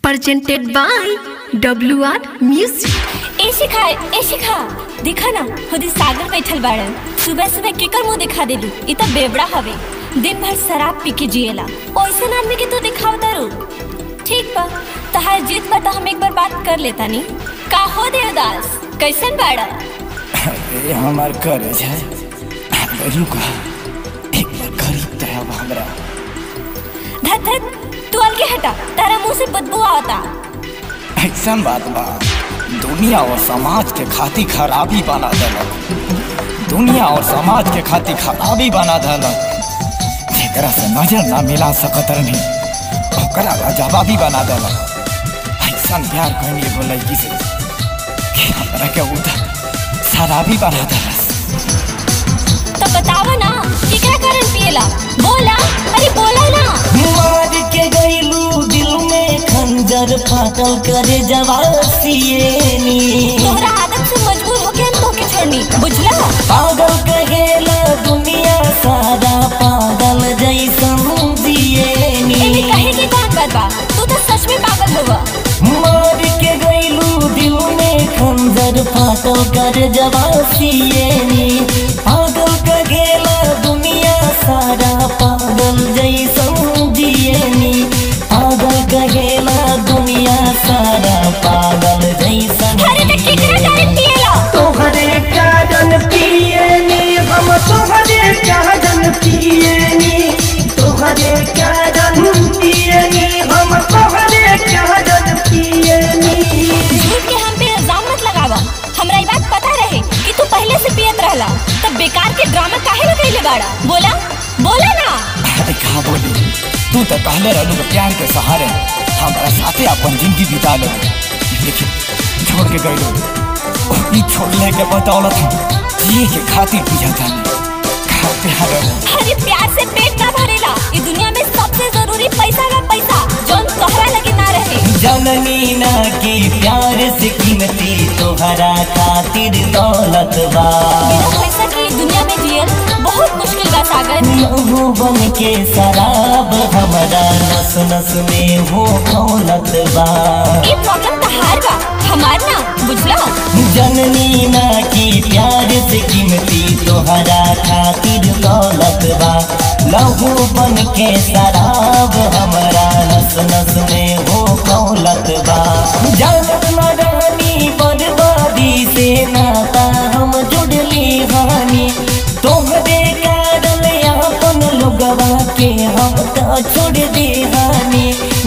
presented by WR Music. ए शिखा ए शिखा देखा ना खुद सागर बैठल बाड़न सुबह सुबह केकर मुंह दिखा देलू इ त बेबड़ा हवे दिन भर शराब पी के जिएला ओइसन आदमी के तू दिखाव दारू ठीक बा तहार जीत बा त हम एक बार बात कर लेता नी का हो देवदास कैसन बाड़ा अरे हमार कॉलेज है रुका एक बार करीब तो है हमरा धत धत तू अलगे हटा तारा मुंह से बदबू आवता ऐसा बात बा दुनिया और समाज के खातिर खराबी बना देलक दुनिया और समाज के खातिर खराबी बना देलक जेकरा से नजर ना मिला सकत रही ओकरा जवाबी बना देलक ऐसा प्यार कहनी एगो लड़की से कि हमरा के उधर शराबी बना देलस तो बतावा ना केकरा कारण पिएला बोला अरे बोला ना मार के गईलू दिल में खंजर फाटल करे जवासियनी तोहरा आदत से मजबूर होके हम तोके छोड़नी बुझला पागल कहेला दुनिया सारा पागल जैसन एमे जियनी कहे के कौन बात बा तू तो सच में पागल होगा मार के गईलू दिल में खंजर फाटल करे जवासियनी पागल कहेला दुनिया सारा पागल जैसन जियनी पागल कहेला दुनिया सारा पागल जैसन अरे तो केकरा कारण पिएला तोहरे कारण पियनी हम तोहरे कारण पियनी तोहरे कारण पियनी हम तोहरे कारण पियनी झूठ के हम पे इल्जाम मत लगावा हमरा ई बात पता रहे कि तू पहले से पियत रहला तब बेकार के ड्रामा काहे लगैले बाड़ा बोला बोला ना अरे कहा बोली तू तो कहले रहलू कि प्यार के सहारे हमारा साथे अपन जिंदगी बिता लो लेकिन छोड़ के गए ई छोड़ने के बदौलत जिए के खातिर पिया था कहा प्यार है अरे प्यार से पेट ना भरेला ई दुनिया में सबसे जरूरी पैसा बा पैसा जोन तोहरा लगे ना रहे जननी ना की प्यार से कीमती तोहरा खातिर दौलत बा बिना पैसा की ई दुनिया में जियल बहुत मुश्किल बा सागर लहू बन के शराब हमारा नस नस में हो खौलत बा ये प्रॉब्लम तहार बा हमार ना बुझला जननी ना की प्यार से कीमती तोहरा खातिर दौलत बा लहू बन के शराब हमारा नस नस में हो खौलत बा जानत न रहनी बर्बादी से नाता हम जुड़ली हानि तोहरे कारण अपन लोगवा के हम तो छोड़ दे हानि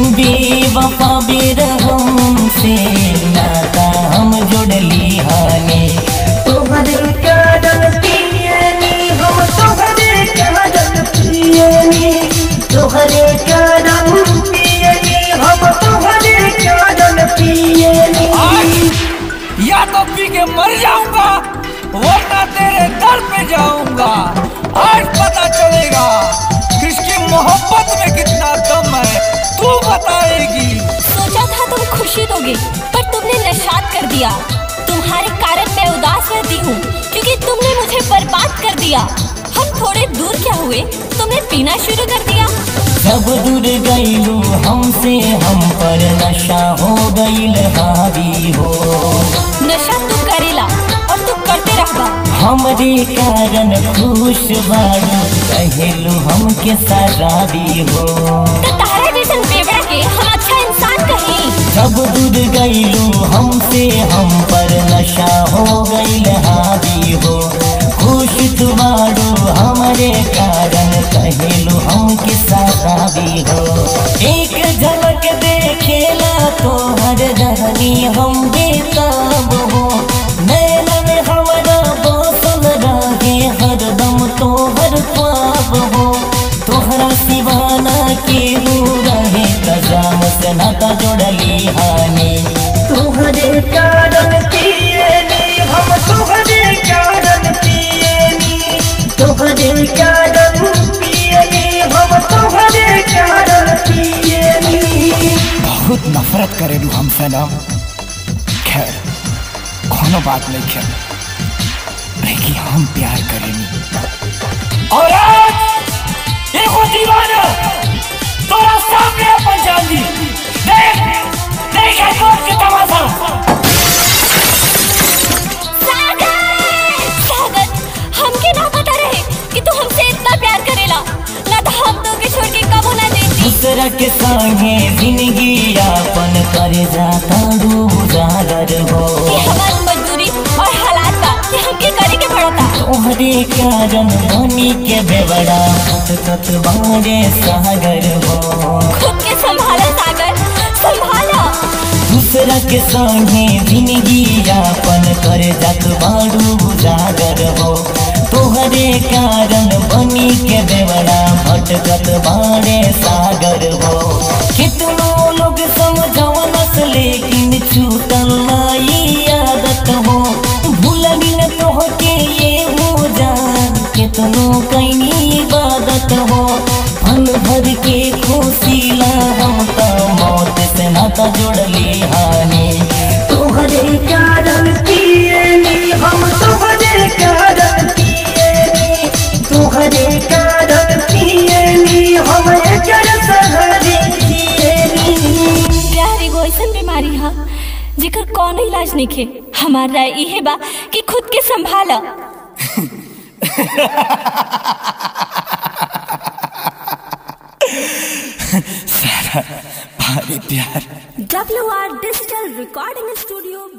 बेवफा बेरहम से नाता हम जुड़ली हानि तोहरे कारण पियनी हम तोहरे कारण पियनी तोहरे कारण पियनी हम तोहरे कारण पियनी या तो पी के मर जाऊंगा वरना तेरे दर पे जाऊंगा आज पता चलेगा किसकी मोहब्बत में कितना दम है तू बताएगी सोचा था तुम खुशी दोगे पर तुमने नशात कर दिया तुम्हारे कारण मैं उदास रहती हूँ क्योंकि तुमने मुझे बर्बाद कर दिया हम थोड़े दूर क्या हुए तुमने पीना शुरू कर दिया जब दूर गईलू हमसे हम पर नशा हो गईल हावी हो नशा तू करेला और तू करते रहबा हमरे कारण खुश बारू कहेलू हमके शराबी हो तो तारा जैसन बेवड़ा के हम अच्छा इंसान कहीं जब दूर गईलू हमसे हम पर नशा हो गईल हावी हो खुश तुम्हारो हमारे कारण कहेलू हमके शराबी हो एक झलक देखेला तो हर रहनी हम बेताब हो नैन में हमारा बसल रहे हरदम तोहर ख्वाब हो तोहरा सिवाना के रहे कजाम से नाता जोड़ली हानि तोहरे कारण पियनी हम तोहरे कारण पियनी तोहरे कारण पियनी हम तोहरे कारण पियनी बहुत नफरत करेलू हमसे ना खैर कोनो बात नहीं खैर लेकिन हम प्यार करेनी और आज एगो दीवाना तोरा सामने अपन जान दी देख दूसरा के संगे जिंदगी यापन कर जाता उजागर हो ये हमारी मजदूरी और हालात बा कि हमके करे के पड़ता तोहरे कारण बनी के बेवड़ा फटकत बारे सागर हो खुद के संभालो सागर संभालो दूसरा के संगे जिंदगी यापन कर जात बारू उजागर हो तोहरे कारण बनी के बेवड़ा भटकत बारे सागर हो कितनो लोग समझवनस लेकिन छूटल नाई आदत हो भूलनी न तोहके ये हो जान कितनो कैनी इबादत हो फल भर के खुशीला हम त मौत से नाता जोड़ली हानि तोहरे कारण पियनी हम तोहरे कारण पियनी तोहरे कारण पियनी हम एकर सहारे पियनी प्यार एगो ऐसन बीमारी है जेकर कौनो इलाज नहीं खे हमार राय इहे बा कि खुद के संभालो भारी प्यार W R digital recording studio